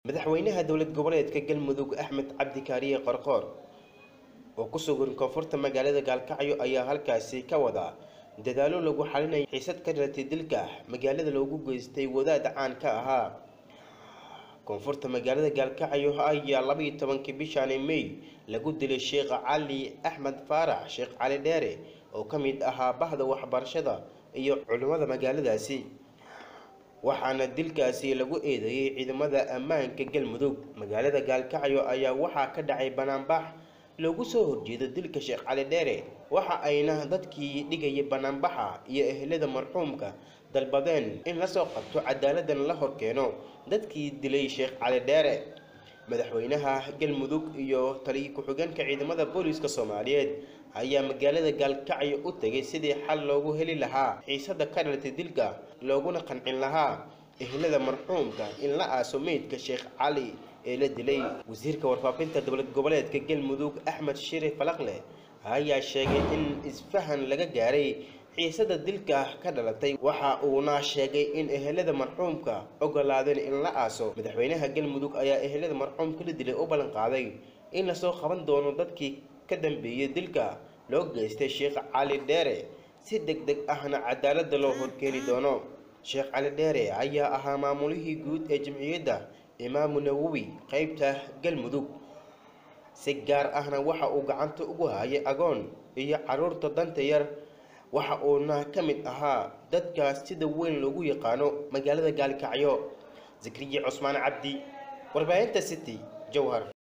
madaxweynaha dowlad goboleedka galmudug axmed cabdi kaariye qorqoor oo ku sugan koonfurta magaalada gaalkacyo ayaa halkaasi ka wada dadaalo lagu xalinayo xiisad ka dhalatay dilka magaalada loogu geystay wadaad caan ka ahaa koonfurta magaalada gaalkacyo ayaa labaiyo tobankii bishaani may lagu dilay sheekh cali axmed faarax sheekh cali dheere oo ka mid ahaa bahda waxbarashada iyo culimmada magaaladaasi waxaana dilkaasi lagu eedeeyey ciidamada ammaanka galmudug magaalada gaalkacyo ayaa waxaa ka dhacay banaanbax loogu soo horjeedo dilka sheekh cali dheere waxa ayna dadkii dhigayay banaanbaxa iyo ehelada marxuumka dalbadeen in lasoo qabto cadaaladdan la horkeeno dadkii dilay sheekh cali dheere madaxweynaha galmudug iyo taliya ku-xigeenka ciidamada booliiska soomaaliyeed ayaa magaalada gaalkacyo u tegay sidii xal loogu heli lahaa xiisada ka dhalatay dilka looguna qancin lahaa ehelada marxuumka in la aaso meydka sheekh cali ee la dilay wasiirka warfaafinta dowlad goboleedka galmudug axmed shire falaqle ayaa sheegay in isfahan laga gaaray xiisada dilka ka dhalatay waxa uuna sheegay in ehelada marxuumka ogolaadeen in la aaso madaxweynaha galmudug ayaa ehelada marxuumka la dilay u ballan qaaday in lasoo qaban doono dadkii ka dambeeyey dilka loo geystay sheekh cali dheere si deg deg ahna cadaaladda loo horkeeni doono sheekh cali dheere ayaa ahaa maamulihii guud ee jamciyadda imaamu nawowi qeybta galmudug si gaar ahna waxa uu gacanta ugu hayay agoon iyo caruurta danta yar waxa uuna ka mid ahaa dadkaas sida weyn loogu yaqaano magaalada gaalkacyo zakriya cusmaan cabdi warbaahinta city jowhar